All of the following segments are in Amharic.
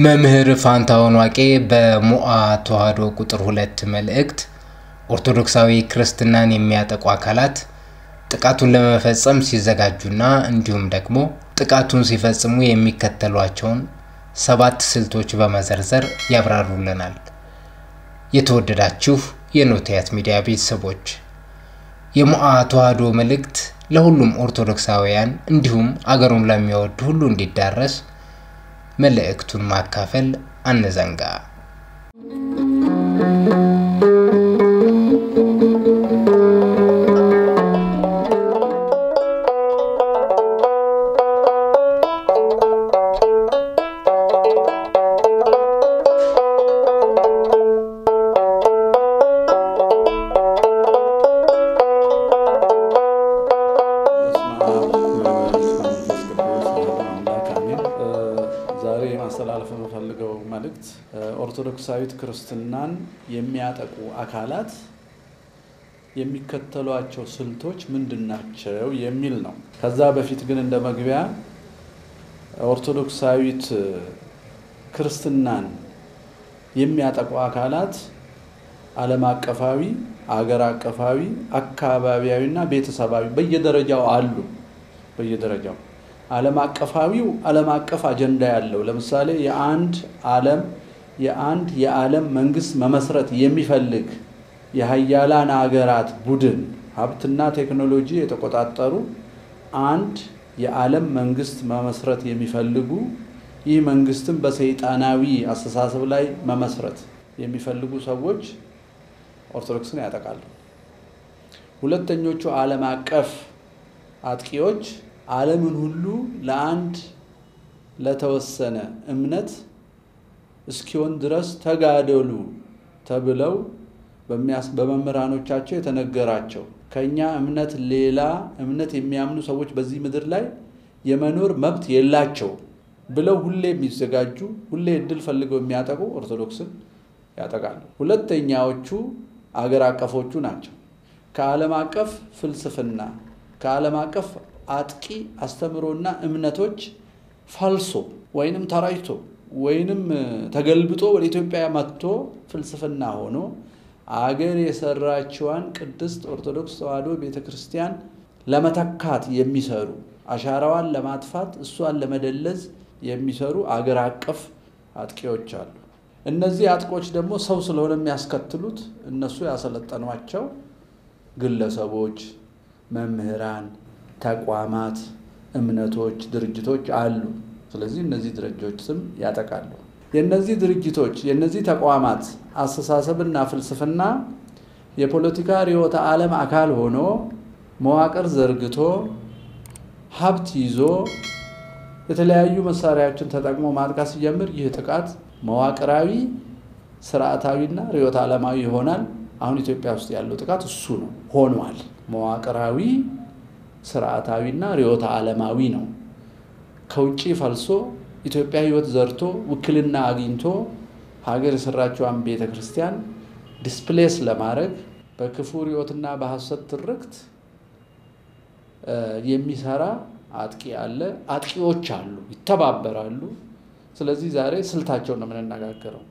መምህር ፋንታሁን ዋቄ በሞዓ ተዋሕዶ ቁጥር ሁለት መልእክት ኦርቶዶክሳዊ ክርስትናን የሚያጠቁ አካላት ጥቃቱን ለመፈጸም ሲዘጋጁና እንዲሁም ደግሞ ጥቃቱን ሲፈጽሙ የሚከተሏቸውን ሰባት ስልቶች በመዘርዘር ያብራሩልናል። የተወደዳችሁ የኖቲያት ሚዲያ ቤተሰቦች የሞዓ ተዋሕዶ መልእክት ለሁሉም ኦርቶዶክሳውያን እንዲሁም አገሩን ለሚወድ ሁሉ እንዲዳረስ መልእክቱን ማካፈል አንዘንጋ። ዛሬ ማስተላለፍ የምፈልገው መልእክት ኦርቶዶክሳዊት ክርስትናን የሚያጠቁ አካላት የሚከተሏቸው ስልቶች ምንድን ናቸው የሚል ነው። ከዛ በፊት ግን እንደ መግቢያ ኦርቶዶክሳዊት ክርስትናን የሚያጠቁ አካላት ዓለም አቀፋዊ፣ አገር አቀፋዊ፣ አካባቢያዊና ቤተሰባዊ በየደረጃው አሉ። በየደረጃው ዓለም አቀፋዊው ዓለም አቀፍ አጀንዳ ያለው ለምሳሌ የአንድ ዓለም የአንድ የዓለም መንግስት መመስረት የሚፈልግ የሀያላን አገራት ቡድን ሀብትና ቴክኖሎጂ የተቆጣጠሩ አንድ የዓለም መንግስት መመስረት የሚፈልጉ ይህ መንግስትም በሰይጣናዊ አስተሳሰብ ላይ መመስረት የሚፈልጉ ሰዎች ኦርቶዶክስን ያጠቃሉ። ሁለተኞቹ ዓለም አቀፍ አጥቂዎች ዓለምን ሁሉ ለአንድ ለተወሰነ እምነት እስኪሆን ድረስ ተጋደሉ ተብለው በመምህራኖቻቸው የተነገራቸው ከኛ እምነት ሌላ እምነት የሚያምኑ ሰዎች በዚህ ምድር ላይ የመኖር መብት የላቸው ብለው ሁሌ የሚዘጋጁ ሁሌ እድል ፈልገው የሚያጠቁ ኦርቶዶክስን ያጠቃሉ። ሁለተኛዎቹ አገር አቀፎቹ ናቸው። ከዓለም አቀፍ ፍልስፍና ከዓለም አቀፍ አጥቂ አስተምሮና እምነቶች ፈልሶ ወይንም ተራጅቶ ወይንም ተገልብጦ ወደ ኢትዮጵያ መጥቶ ፍልስፍና ሆኖ አገር የሰራችዋን ቅድስት ኦርቶዶክስ ተዋሕዶ ቤተ ክርስቲያን ለመተካት የሚሰሩ አሻራዋን ለማጥፋት እሷን ለመደለዝ የሚሰሩ አገር አቀፍ አጥቂዎች አሉ። እነዚህ አጥቆች ደግሞ ሰው ስለሆነ የሚያስከትሉት እነሱ ያሰለጠኗቸው ግለሰቦች፣ መምህራን ተቋማት፣ እምነቶች፣ ድርጅቶች አሉ። ስለዚህ እነዚህ ድርጅቶች ስም ያጠቃሉ። የእነዚህ ድርጅቶች የእነዚህ ተቋማት አስተሳሰብና ፍልስፍና የፖለቲካ ርዕዮተ ዓለም አካል ሆኖ መዋቅር ዘርግቶ ሀብት ይዞ የተለያዩ መሳሪያዎችን ተጠቅሞ ማጥቃት ሲጀምር ይህ ጥቃት መዋቅራዊ፣ ስርዓታዊና ርዕዮተ ዓለማዊ ይሆናል። አሁን ኢትዮጵያ ውስጥ ያለው ጥቃት እሱ ነው ሆኗል። መዋቅራዊ ስርዓታዊና ርዕዮተ ዓለማዊ ነው። ከውጭ ፈልሶ ኢትዮጵያ ሕይወት ዘርቶ ውክልና አግኝቶ ሀገር የሰራችዋን ቤተ ክርስቲያን ዲስፕሌስ ለማድረግ በክፉ ርዕዮትና በሐሰት ትርክት የሚሰራ አጥቂ አለ። አጥቂዎች አሉ፣ ይተባበራሉ። ስለዚህ ዛሬ ስልታቸውን ነው የምንነጋገረው።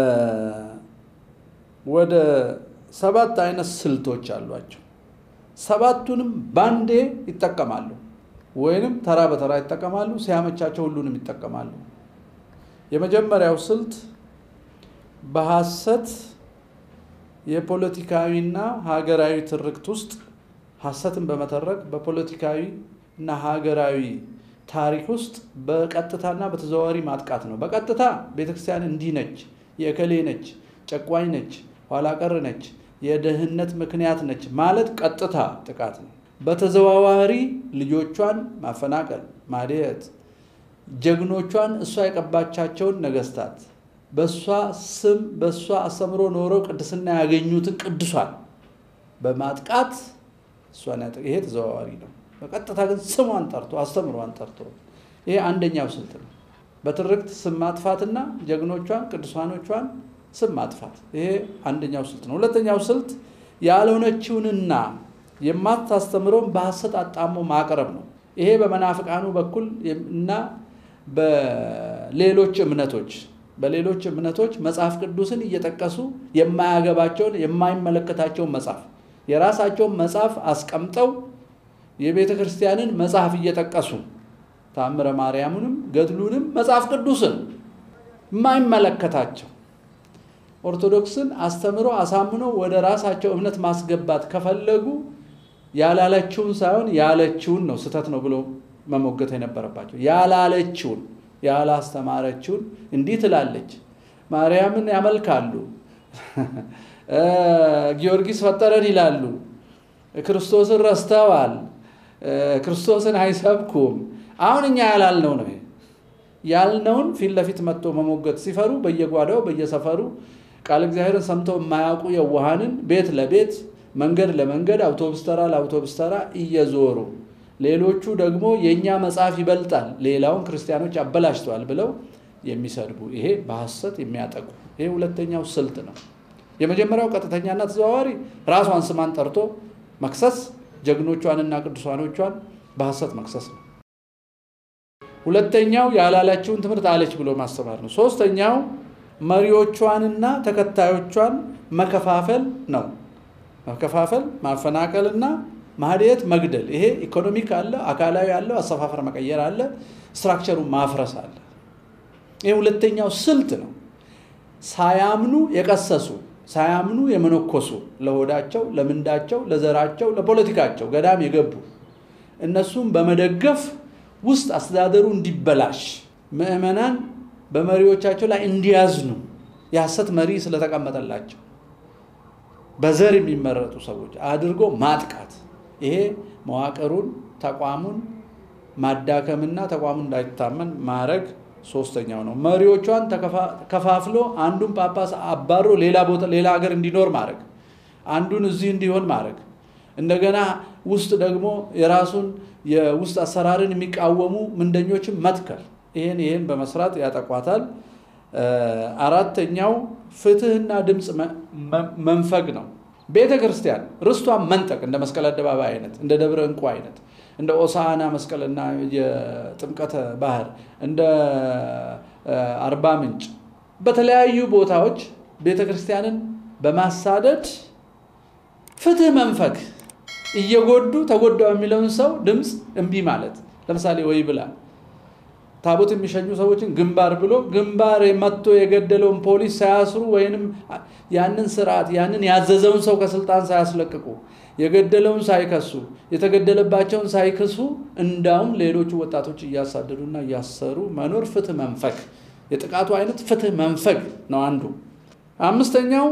ወደ ሰባት አይነት ስልቶች አሏቸው። ሰባቱንም ባንዴ ይጠቀማሉ፣ ወይንም ተራ በተራ ይጠቀማሉ። ሲያመቻቸው ሁሉንም ይጠቀማሉ። የመጀመሪያው ስልት በሐሰት የፖለቲካዊና ሀገራዊ ትርክት ውስጥ ሐሰትን በመተረክ በፖለቲካዊ እና ሀገራዊ ታሪክ ውስጥ በቀጥታና በተዘዋዋሪ ማጥቃት ነው። በቀጥታ ቤተክርስቲያን እንዲህ ነች፣ የእከሌ ነች፣ ጨቋኝ ነች፣ ኋላ ቀር ነች የድህነት ምክንያት ነች ማለት ቀጥታ ጥቃት ነው። በተዘዋዋሪ ልጆቿን ማፈናቀል፣ ማደየት፣ ጀግኖቿን እሷ የቀባቻቸውን ነገስታት በእሷ ስም በእሷ አስተምሮ ኖረው ቅድስና ያገኙትን ቅዱሷን በማጥቃት እሷን ይሄ ተዘዋዋሪ ነው። በቀጥታ ግን ስሟን ጠርቶ አስተምሯን ጠርቶ ይሄ አንደኛው ስልት ነው። በትርክት ስም ማጥፋትና ጀግኖቿን ቅዱሳኖቿን ስም ማጥፋት ይሄ አንደኛው ስልት ነው። ሁለተኛው ስልት ያልሆነችውንና የማታስተምረውን በሐሰት አጣሞ ማቅረብ ነው። ይሄ በመናፍቃኑ በኩል እና በሌሎች እምነቶች በሌሎች እምነቶች መጽሐፍ ቅዱስን እየጠቀሱ የማያገባቸውን የማይመለከታቸውን መጽሐፍ የራሳቸውን መጽሐፍ አስቀምጠው የቤተ ክርስቲያንን መጽሐፍ እየጠቀሱ ታምረ ማርያምንም ገድሉንም መጽሐፍ ቅዱስን የማይመለከታቸው ኦርቶዶክስን አስተምሮ አሳምኖ ወደ ራሳቸው እምነት ማስገባት ከፈለጉ ያላለችውን ሳይሆን ያለችውን ነው ስህተት ነው ብሎ መሞገት የነበረባቸው። ያላለችውን ያላስተማረችውን እንዲህ ትላለች። ማርያምን ያመልካሉ፣ ጊዮርጊስ ፈጠረን ይላሉ፣ ክርስቶስን ረስተዋል፣ ክርስቶስን አይሰብኩም። አሁን እኛ ያላልነው ነው ያልነውን ፊት ለፊት መጥቶ መሞገት ሲፈሩ በየጓዳው በየሰፈሩ ቃል እግዚአብሔርን ሰምተው የማያውቁ የዋሃንን ቤት ለቤት መንገድ ለመንገድ አውቶቡስ ተራ ለአውቶቡስ ተራ እየዞሩ ሌሎቹ ደግሞ የእኛ መጽሐፍ ይበልጣል፣ ሌላውን ክርስቲያኖች አበላሽተዋል ብለው የሚሰድቡ ይሄ በሐሰት የሚያጠቁ ይሄ ሁለተኛው ስልት ነው። የመጀመሪያው ቀጥተኛና ተዘዋዋሪ ራሷን ስማን ጠርቶ መክሰስ፣ ጀግኖቿንና ቅዱሳኖቿን በሐሰት መክሰስ ነው። ሁለተኛው ያላላችውን ትምህርት አለች ብሎ ማስተማር ነው። ሶስተኛው መሪዎቿንና ተከታዮቿን መከፋፈል ነው። መከፋፈል፣ ማፈናቀልና ማህደት፣ መግደል። ይሄ ኢኮኖሚክ አለ፣ አካላዊ አለው፣ አሰፋፈር መቀየር አለ፣ ስትራክቸሩን ማፍረስ አለ። ይህ ሁለተኛው ስልት ነው። ሳያምኑ የቀሰሱ ሳያምኑ የመነኮሱ ለሆዳቸው፣ ለምንዳቸው፣ ለዘራቸው፣ ለፖለቲካቸው ገዳም የገቡ እነሱም በመደገፍ ውስጥ አስተዳደሩ እንዲበላሽ ምዕመናን በመሪዎቻቸው ላይ እንዲያዝኑ የሐሰት መሪ ስለተቀመጠላቸው በዘር የሚመረጡ ሰዎች አድርጎ ማጥቃት ይሄ መዋቅሩን ተቋሙን ማዳከምና ተቋሙ እንዳይታመን ማድረግ ሶስተኛው ነው። መሪዎቿን ከፋፍሎ አንዱን ጳጳስ አባሮ ሌላ ቦታ ሌላ ሀገር እንዲኖር ማድረግ፣ አንዱን እዚህ እንዲሆን ማድረግ፣ እንደገና ውስጥ ደግሞ የራሱን የውስጥ አሰራርን የሚቃወሙ ምንደኞችን መትከል፣ ይህን ይህን በመስራት ያጠቋታል። አራተኛው ፍትህና ድምፅ መንፈግ ነው። ቤተ ክርስቲያን ርስቷን መንጠቅ እንደ መስቀል አደባባይ አይነት እንደ ደብረ እንቁ አይነት እንደ ኦሳና መስቀልና የጥምቀተ ባህር እንደ አርባ ምንጭ በተለያዩ ቦታዎች ቤተ ክርስቲያንን በማሳደድ ፍትህ መንፈግ እየጎዱ ተጎዳው የሚለውን ሰው ድምፅ እምቢ ማለት ለምሳሌ ወይ ብላ ታቦት የሚሸኙ ሰዎችን ግንባር ብሎ ግንባር መጥቶ የገደለውን ፖሊስ ሳያስሩ ወይንም ያንን ስርዓት ያንን ያዘዘውን ሰው ከስልጣን ሳያስለቅቁ የገደለውን ሳይከሱ የተገደለባቸውን ሳይክሱ እንዳውም ሌሎቹ ወጣቶች እያሳደዱና እያሰሩ መኖር ፍትህ መንፈግ፣ የጥቃቱ አይነት ፍትህ መንፈግ ነው አንዱ። አምስተኛው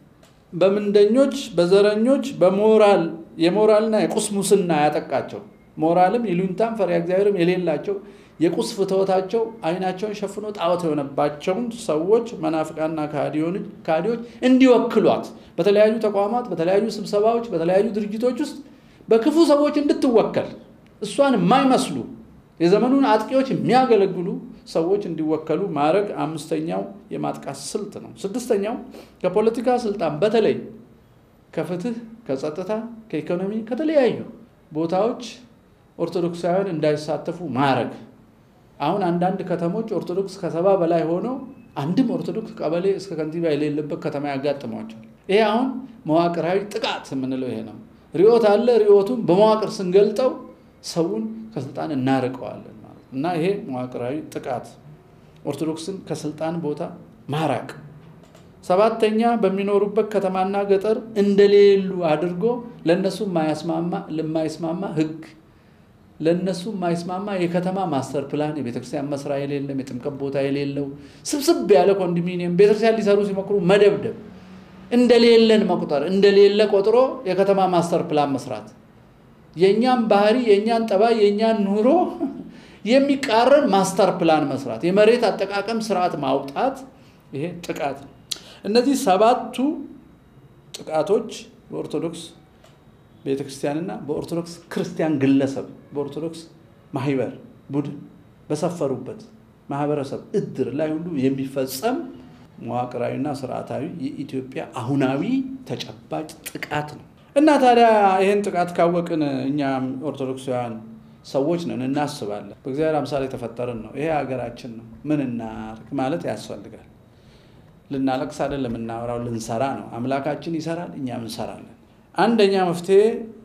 በምንደኞች በዘረኞች በሞራል የሞራልና የቁስ ሙስና ያጠቃቸው ሞራልም ይሉኝታም ፈሪሃ እግዚአብሔርም የሌላቸው የቁስ ፍትወታቸው አይናቸውን ሸፍኖ ጣዖት የሆነባቸውን ሰዎች መናፍቃና ካዲዎች እንዲወክሏት በተለያዩ ተቋማት፣ በተለያዩ ስብሰባዎች፣ በተለያዩ ድርጅቶች ውስጥ በክፉ ሰዎች እንድትወከል እሷን የማይመስሉ የዘመኑን አጥቂዎች የሚያገለግሉ ሰዎች እንዲወከሉ ማድረግ አምስተኛው የማጥቃት ስልት ነው። ስድስተኛው ከፖለቲካ ስልጣን በተለይ ከፍትህ፣ ከጸጥታ፣ ከኢኮኖሚ ከተለያዩ ቦታዎች ኦርቶዶክሳውያን እንዳይሳተፉ ማድረግ አሁን አንዳንድ ከተሞች ኦርቶዶክስ ከሰባ በላይ ሆነው አንድም ኦርቶዶክስ ቀበሌ እስከ ከንቲባ የሌለበት ከተማ ያጋጥሟቸዋል። ይሄ አሁን መዋቅራዊ ጥቃት የምንለው ይሄ ነው። ርዕዮት አለ። ርዕዮቱን በመዋቅር ስንገልጠው ሰውን ከስልጣን እናርቀዋለን ማለት እና ይሄ መዋቅራዊ ጥቃት ኦርቶዶክስን ከስልጣን ቦታ ማራቅ። ሰባተኛ በሚኖሩበት ከተማና ገጠር እንደሌሉ አድርጎ ለእነሱ የማይስማማ ህግ ለእነሱ የማይስማማ የከተማ ማስተር ፕላን የቤተክርስቲያን መስሪያ የሌለም የጥምቀት ቦታ የሌለው ስብስብ ያለ ኮንዶሚኒየም ቤተክርስቲያን ሊሰሩ ሲሞክሩ መደብደብ፣ እንደሌለን መቁጠር፣ እንደሌለ ቆጥሮ የከተማ ማስተር ፕላን መስራት፣ የእኛን ባህሪ፣ የእኛን ጠባይ፣ የእኛን ኑሮ የሚቃረን ማስተር ፕላን መስራት፣ የመሬት አጠቃቀም ስርዓት ማውጣት፣ ይሄ ጥቃት ነው። እነዚህ ሰባቱ ጥቃቶች በኦርቶዶክስ ቤተ ክርስቲያንና በኦርቶዶክስ ክርስቲያን ግለሰብ በኦርቶዶክስ ማህበር ቡድን በሰፈሩበት ማህበረሰብ እድር ላይ ሁሉ የሚፈጸም መዋቅራዊና ስርዓታዊ የኢትዮጵያ አሁናዊ ተጨባጭ ጥቃት ነው እና ታዲያ ይህን ጥቃት ካወቅን እኛም ኦርቶዶክሳውያን ሰዎች ነን፣ እናስባለን። በእግዚአብሔር አምሳል የተፈጠርን ነው። ይሄ ሀገራችን ነው። ምን እናርግ ማለት ያስፈልጋል። ልናለቅስ አይደለም የምናወራው፣ ልንሰራ ነው። አምላካችን ይሰራል፣ እኛም እንሰራለን። አንደኛ መፍትሄ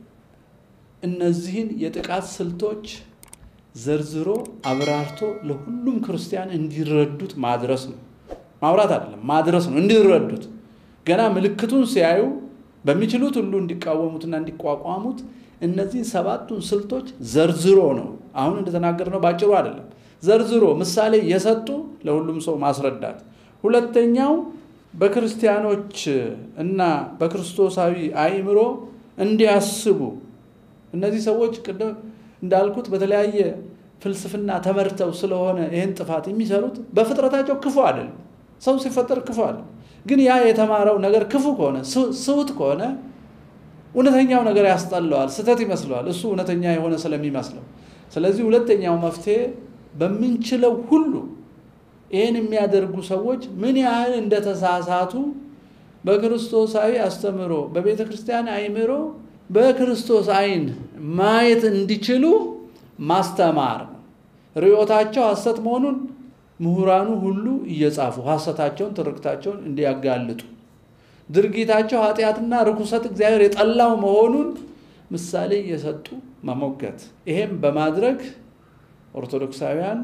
እነዚህን የጥቃት ስልቶች ዘርዝሮ አብራርቶ ለሁሉም ክርስቲያን እንዲረዱት ማድረስ ነው። ማውራት አይደለም ማድረስ ነው፣ እንዲረዱት ገና ምልክቱን ሲያዩ በሚችሉት ሁሉ እንዲቃወሙትና እንዲቋቋሙት እነዚህን ሰባቱን ስልቶች ዘርዝሮ ነው። አሁን እንደተናገርነው ባጭሩ አይደለም፣ ዘርዝሮ ምሳሌ የሰጡ ለሁሉም ሰው ማስረዳት። ሁለተኛው በክርስቲያኖች እና በክርስቶሳዊ አእምሮ እንዲያስቡ እነዚህ ሰዎች ቅድም እንዳልኩት በተለያየ ፍልስፍና ተመርተው ስለሆነ ይህን ጥፋት የሚሰሩት በፍጥረታቸው ክፉ አይደለም። ሰው ሲፈጠር ክፉ አለ። ግን ያ የተማረው ነገር ክፉ ከሆነ ስሁት ከሆነ እውነተኛው ነገር ያስጠላዋል፣ ስህተት ይመስለዋል፣ እሱ እውነተኛ የሆነ ስለሚመስለው። ስለዚህ ሁለተኛው መፍትሄ በምንችለው ሁሉ ይህን የሚያደርጉ ሰዎች ምን ያህል እንደተሳሳቱ በክርስቶሳዊ አስተምህሮ በቤተ ክርስቲያን አእምሮ በክርስቶስ አይን ማየት እንዲችሉ ማስተማር ነው። ርዮታቸው ሐሰት መሆኑን ምሁራኑ ሁሉ እየጻፉ ሐሰታቸውን፣ ትርክታቸውን እንዲያጋልጡ ድርጊታቸው ኃጢአትና ርኩሰት እግዚአብሔር የጠላው መሆኑን ምሳሌ እየሰጡ መሞገት። ይሄም በማድረግ ኦርቶዶክሳውያን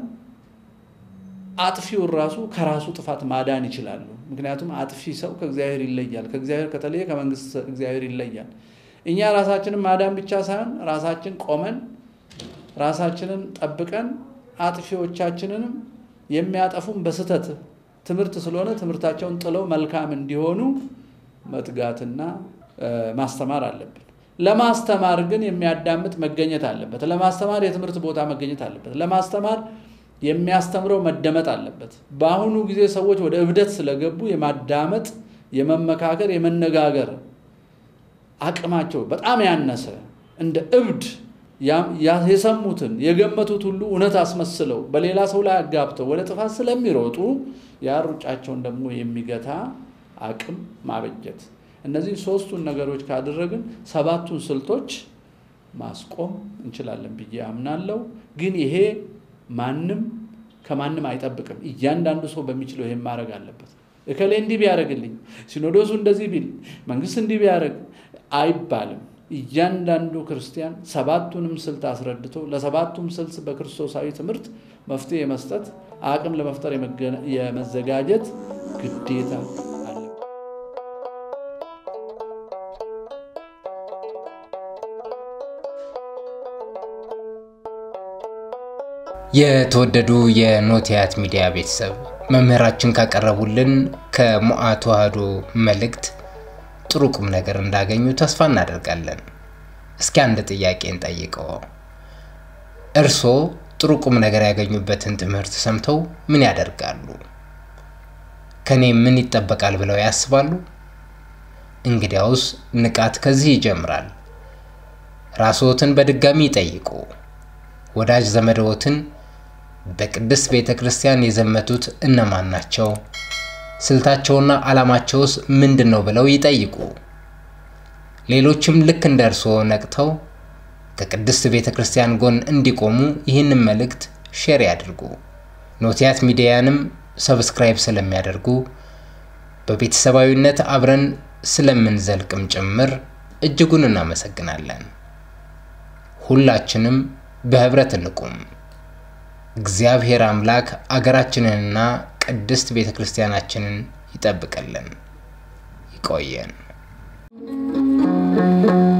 አጥፊውን ራሱ ከራሱ ጥፋት ማዳን ይችላሉ። ምክንያቱም አጥፊ ሰው ከእግዚአብሔር ይለያል። ከእግዚአብሔር ከተለየ ከመንግስት እግዚአብሔር ይለያል። እኛ ራሳችንን ማዳን ብቻ ሳይሆን ራሳችን ቆመን ራሳችንን ጠብቀን አጥፊዎቻችንንም የሚያጠፉን በስህተት ትምህርት ስለሆነ ትምህርታቸውን ጥለው መልካም እንዲሆኑ መትጋትና ማስተማር አለብን። ለማስተማር ግን የሚያዳምጥ መገኘት አለበት። ለማስተማር የትምህርት ቦታ መገኘት አለበት። ለማስተማር የሚያስተምረው መደመጥ አለበት። በአሁኑ ጊዜ ሰዎች ወደ እብደት ስለገቡ የማዳመጥ የመመካከር፣ የመነጋገር አቅማቸው በጣም ያነሰ እንደ እብድ የሰሙትን የገመቱት ሁሉ እውነት አስመስለው በሌላ ሰው ላይ አጋብተው ወደ ጥፋት ስለሚሮጡ ያ ሩጫቸውን ደግሞ የሚገታ አቅም ማበጀት። እነዚህ ሶስቱን ነገሮች ካደረግን ሰባቱን ስልቶች ማስቆም እንችላለን ብዬ አምናለሁ። ግን ይሄ ማንም ከማንም አይጠብቅም። እያንዳንዱ ሰው በሚችለው ይሄን ማድረግ አለበት። እከሌ እንዲህ ቢያደርግልኝ፣ ሲኖዶሱ እንደዚህ ቢል፣ መንግስት እንዲህ ቢያደርግ አይባልም። እያንዳንዱ ክርስቲያን ሰባቱንም ስልት አስረድቶ ለሰባቱም ስልት በክርስቶሳዊ ትምህርት መፍትሄ የመስጠት አቅም ለመፍጠር የመዘጋጀት ግዴታ አለ። የተወደዱ የኖቲያት ሚዲያ ቤተሰብ መምህራችን ካቀረቡልን ከሞዓ ተዋህዶ መልእክት ጥሩ ቁም ነገር እንዳገኙ ተስፋ እናደርጋለን። እስኪ አንድ ጥያቄ እንጠይቀው። እርስዎ ጥሩ ቁም ነገር ያገኙበትን ትምህርት ሰምተው ምን ያደርጋሉ? ከኔ ምን ይጠበቃል ብለው ያስባሉ? እንግዲያውስ ንቃት ከዚህ ይጀምራል። ራስዎትን በድጋሚ ይጠይቁ። ወዳጅ ዘመድዎትን በቅድስት ቤተ ክርስቲያን የዘመቱት እነማን ናቸው? ስልታቸውና ዓላማቸውስ ምንድን ነው ብለው ይጠይቁ። ሌሎችም ልክ እንደ እርስዎ ነቅተው ከቅድስት ቤተ ክርስቲያን ጎን እንዲቆሙ ይህንን መልእክት ሼር ያድርጉ። ኖቲያት ሚዲያንም ሰብስክራይብ ስለሚያደርጉ በቤተሰባዊነት አብረን ስለምንዘልቅም ጭምር እጅጉን እናመሰግናለን። ሁላችንም በህብረት እንቁም። እግዚአብሔር አምላክ አገራችንንና ቅድስት ቤተ ክርስቲያናችንን ይጠብቅልን። ይቆየን።